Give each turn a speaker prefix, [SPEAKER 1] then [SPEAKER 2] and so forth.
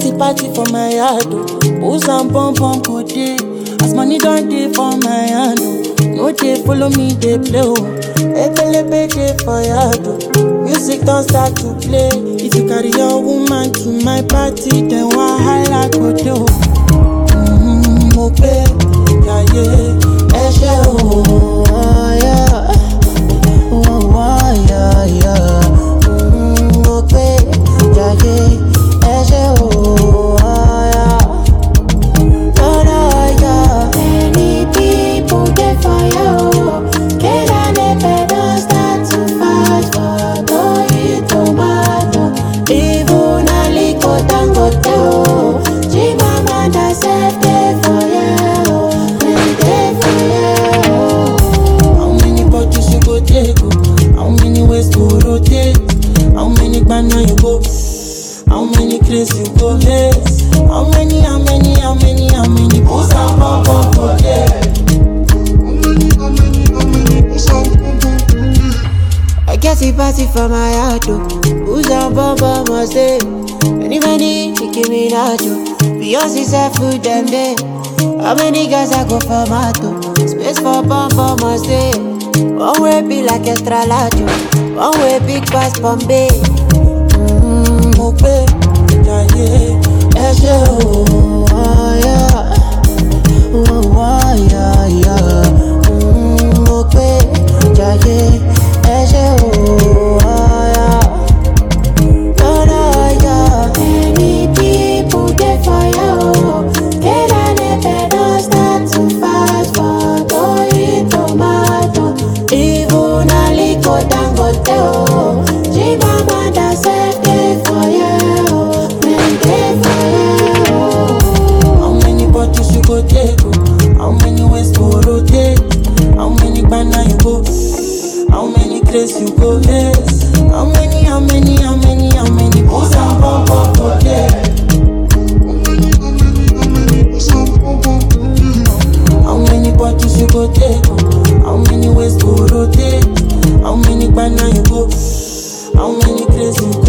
[SPEAKER 1] party party for my yard oh. Booze and pom pom go dey. As money don dey for my hand oh. No dey follow me dey play oh. Ekelebe dey for yard oh. Music don start to play. If you carry your woman to my party, then wahala go dey oh. Mm, mo pé yàyé ẹ ṣé o. Yeah. Oh, oh, yeah, yeah. Mm, mo pé yàyé ẹ ṣé o. Yeah. Oh, no, yeah.
[SPEAKER 2] Many people dey fire o. Kelalepe don start to fight for Toyin tomato. Even Aliko Dangote o. Chimamanda sef dey fire o. Dem dey fire o.
[SPEAKER 1] How many bottles you go take? oh? How many ways to rotate? How many banana you go? How many craze you go lace? How many, how many, how many, how many booze and pom pom go there?
[SPEAKER 2] I get a party for my heart, oh. Who's on bumper must stay? Many, many, Nicki Minaj, oh. Beyonce said food them day. How many guys I go for mato? Space for bumper must stay. One way be like extra large, oh. One way big pass Bombay.
[SPEAKER 1] Mm, mo pé yàyé ẹ ṣé o. Oh, yeah. Oh, oh, yeah, yeah. Mm, mo pé yàyé ẹ ṣé o. Oh, yeah.
[SPEAKER 2] Oh, no, yeah. Many people dey fire, oh. Kelalepe don start to fight for Toyin tomato. Even Aliko Dangote, oh. Chimamanda sef dey fire, oh. Dem dey fire, oh.
[SPEAKER 1] How many bottles you go take? oh? How many ways to rotate? How many banana you go? How many craze you go lace? How many, how many, how many, how many booze and pom pom go there? How many bottles you go take? oh? How many ways to rotate? How many banana you go? How many craze you